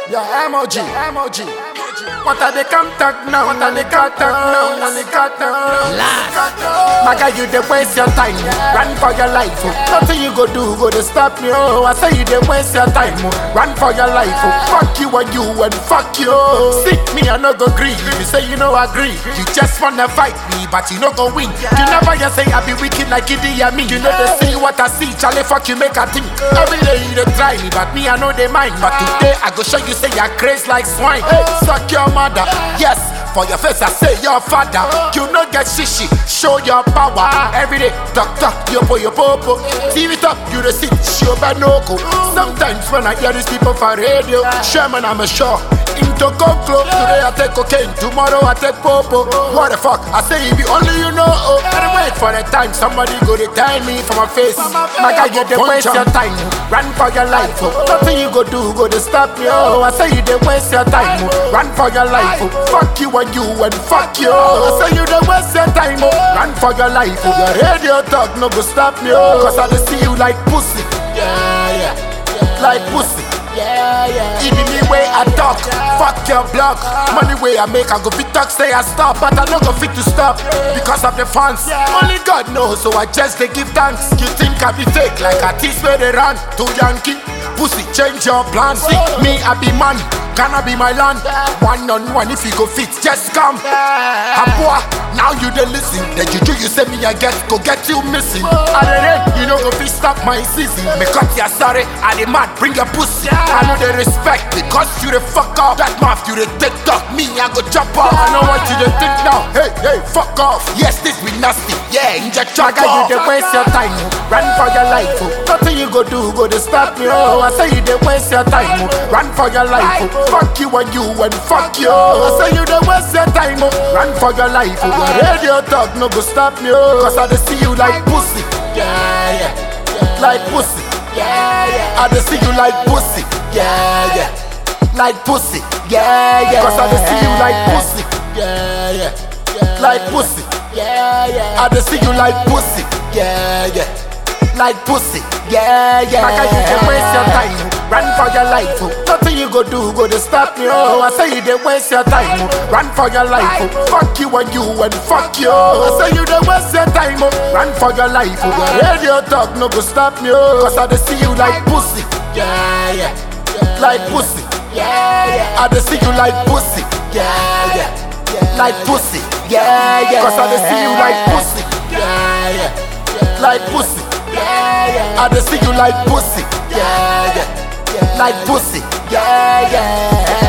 Yeah, emoji, emoji. What are they contact now? What are they contact now? What are they contact now? My guy, you dey waste your time. Run for your life. oh. Nothing you go do go to stop me. Oh, I say you dey waste your time. oh. Run for your life. Oh. Fuck you and you and fuck you. See me, I no go agree. You say you no agree. You just wanna fight me, but you no go win. You never just say I be wicked like Idi Amin. You know they see what I see. Charlie, fuck you, make a think. Every day you dey try me, but me I know they mind. But today I go show you say you're crazy like swine. Suck your mother, yes. For your face, I say your father. You no get shishi, show your power. Every day, talk talk, yo po yo popo. TV top, you the sit, show banoko. Sometimes when I hear these people for radio, Sherman, I'm a sure. Into conclo, today I take cocaine, tomorrow I take popo. What the fuck? I say if you only you know. Oh, gotta wait for the time somebody go to tell me for my face. My guy, you dey waste your time. Run for your life. Oh. Nothing you go do go to stop me. Oh, I say you dey waste your time. Oh. Run for your life. Oh. Fuck you and you and fuck you. I say you dey waste your time. Oh. Run for your life. Oh. Your radio talk no go stop me. Oh. Cause I dey see you like pussy. Yeah, yeah. Like pussy. Yeah, yeah. It be me way I talk. Fuck your block. Money way I make, I go fit talk, say I stop. But I no go fit to stop because of the fans. Only God knows, so I just they give thanks. You think I be fake like a tease where they run to Yankee? Pussy, change your plan. See me, I be man. Gonna be my land. One on one, if you go fit, just come. Abua, now you dey listen. The juju you say me I get, go get you missing. I dey rain, you know go fit stop my season. Me cut ya sorry, I dey mad, bring your pussy. I know they respect because you the fuck up. That mouth you the take talk, me I go jump off. I know what you dey think now. Hey, hey, fuck off. Yes, this be nasty. Yeah, inject your guy, you dey waste your time. oh. Run for your life. Oh. Nothing you go do go to stop me. Oh, I say you dey waste your time. Oh. Run for your life. Oh. Fuck you and you and fuck you. I say you dey waste your time. Oh. Run for your life. Oh. Your radio talk no go stop me. Oh. Cause I dey see you like pussy. Yeah, yeah. Like pussy. Yeah, yeah. I dey see you like pussy. Yeah, yeah. Like pussy. Yeah, yeah. Cause I dey see you like pussy. Yeah, yeah. Like pussy. Yeah, yeah. I dey see you like pussy. Yeah, yeah. Like pussy. Yeah, yeah. Like you dey waste your time. Run for your life. Oh. Nothing you go do go to stop me. Oh, I say you dey waste your time. Oh. Run for your life. Oh. Fuck you and you and fuck you. I say you dey waste your time. Oh. Run for your life. Oh. Your radio talk no go stop me. Oh. Cause I dey see you like pussy. Yeah, yeah. Like pussy. Yeah, yeah. I dey see you like pussy. Yeah, yeah. Like pussy. Yeah, yeah. Cause I dey see you like pussy. Yeah, yeah. Like pussy. Yeah, yeah. I dey see you like pussy. Yeah, yeah. Like pussy. Yeah, yeah.